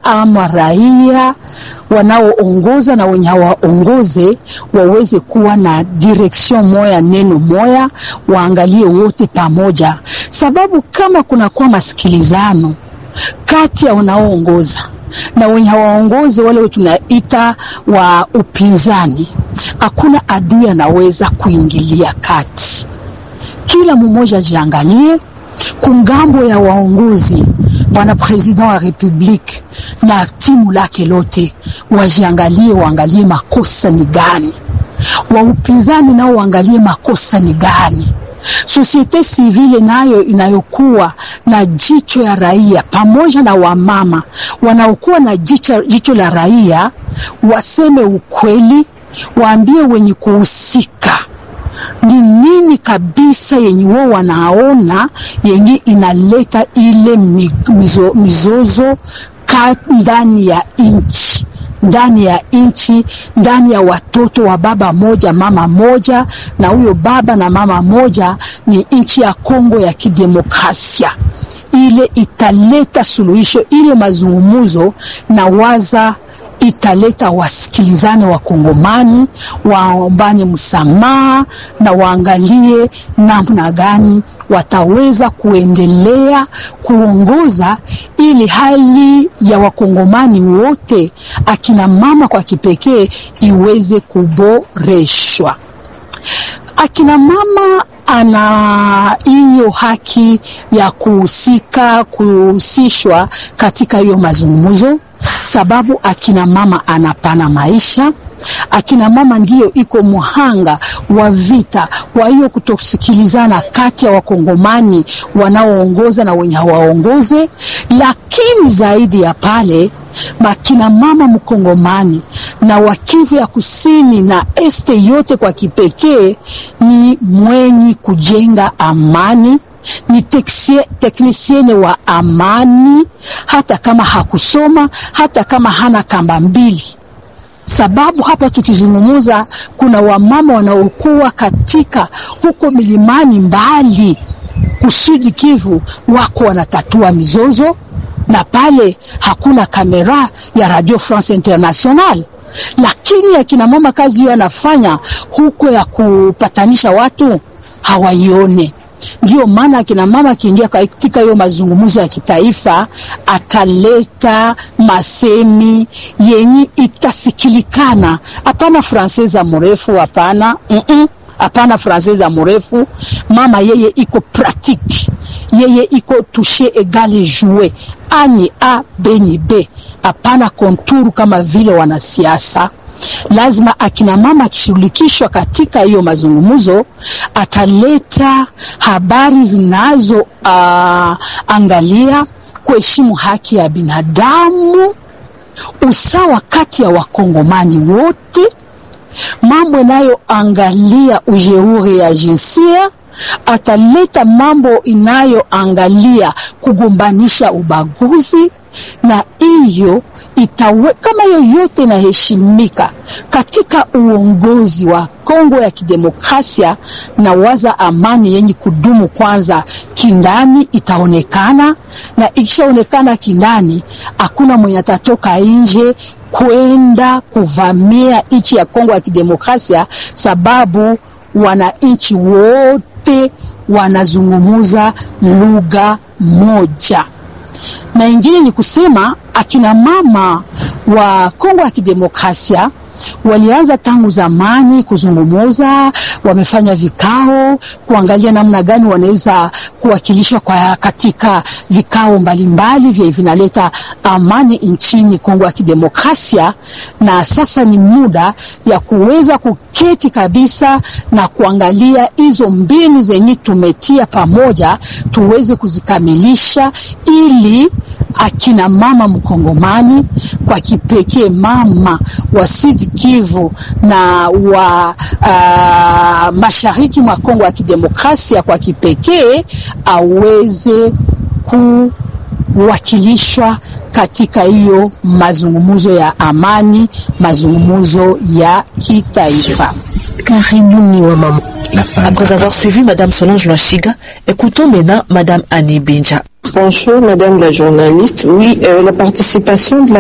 ama raia wanaoongoza na wenye hawaongoze waweze kuwa na direction moya, neno moya, waangalie wote pamoja, sababu kama kunakuwa masikilizano kati ya wanaoongoza na wenye hawaongozi wale tunaita wa upinzani, hakuna adui anaweza kuingilia kati. Kila mmoja ajiangalie kungambo ya waongozi, bwana president wa republique na timu lake lote wajiangalie, waangalie makosa ni gani, wa upinzani nao waangalie makosa ni gani Sosiete sivile nayo inayokuwa na jicho ya raia pamoja na wamama wanaokuwa na jicho, jicho la raia waseme ukweli, waambie wenye kuhusika ni nini kabisa yenye wao wanaona yenye inaleta ile mizo, mizozo ndani ya nchi ndani ya nchi, ndani ya watoto wa baba moja mama moja, na huyo baba na mama moja ni nchi ya Kongo ya Kidemokrasia. Ile italeta suluhisho, ile mazungumuzo na waza italeta wasikilizane, wakongomani waombane msamaha na waangalie namna gani wataweza kuendelea kuongoza ili hali ya wakongomani wote akina mama kwa kipekee iweze kuboreshwa. Akina mama ana hiyo haki ya kuhusika kuhusishwa katika hiyo mazungumzo, sababu akina mama anapana maisha akina mama ndiyo iko muhanga wa vita. Kwa hiyo kutosikilizana kati ya wakongomani wanaoongoza na wenye hawaongoze, lakini zaidi ya pale makina mama mkongomani na wakivu ya kusini na este yote kwa kipekee ni mwenye kujenga amani ni teknisiene wa amani, hata kama hakusoma, hata kama hana kamba mbili sababu hapa tukizungumuza, kuna wamama wanaokuwa katika huko milimani mbali kusudi Kivu, wako wanatatua mizozo, na pale hakuna kamera ya Radio France International, lakini akina mama kazi hiyo anafanya huko ya kupatanisha watu hawaione. Ndio maana akina mama akiingia katika hiyo mazungumzo ya kitaifa ataleta masemi yenye itasikilikana. Hapana franseza mrefu, hapana mm -mm. Hapana franseza mrefu. Mama yeye iko pratique, yeye iko touche egale joue ani a beni b, hapana konturu kama vile wanasiasa lazima akina mama akishirikishwa katika hiyo mazungumzo ataleta habari zinazo uh, angalia kuheshimu haki ya binadamu, usawa kati ya wakongomani wote, mambo inayoangalia ujeuri ya jinsia. Ataleta mambo inayoangalia kugombanisha ubaguzi na hiyo itawe kama yoyote inaheshimika katika uongozi wa Kongo ya Kidemokrasia, na waza amani yenye kudumu kwanza kindani itaonekana, na ikishaonekana kindani, hakuna mwenye atatoka nje kwenda kuvamia nchi ya Kongo ya Kidemokrasia, sababu wananchi wote wanazungumuza lugha moja na ingine ni kusema akina mama wa Kongo ya Kidemokrasia walianza tangu zamani kuzungumuza, wamefanya vikao kuangalia namna gani wanaweza kuwakilishwa kwa katika vikao mbalimbali vya vinaleta amani nchini Kongo ya Kidemokrasia, na sasa ni muda ya kuweza kuketi kabisa na kuangalia hizo mbinu zenye tumetia pamoja tuweze kuzikamilisha ili akina mama mkongomani kwa kipekee mama wa Sud Kivu na wa uh, mashariki mwa Kongo ya Kidemokrasia kwa kipekee aweze kuwakilishwa katika hiyo mazungumzo ya amani, mazungumzo ya kitaifa. Karibuni wa mama. Après avoir suivi Madame Solange Lwachiga, écoutons maintenant Madame Annie Benja. Bonjour Madame la journaliste. Oui, euh, la participation de la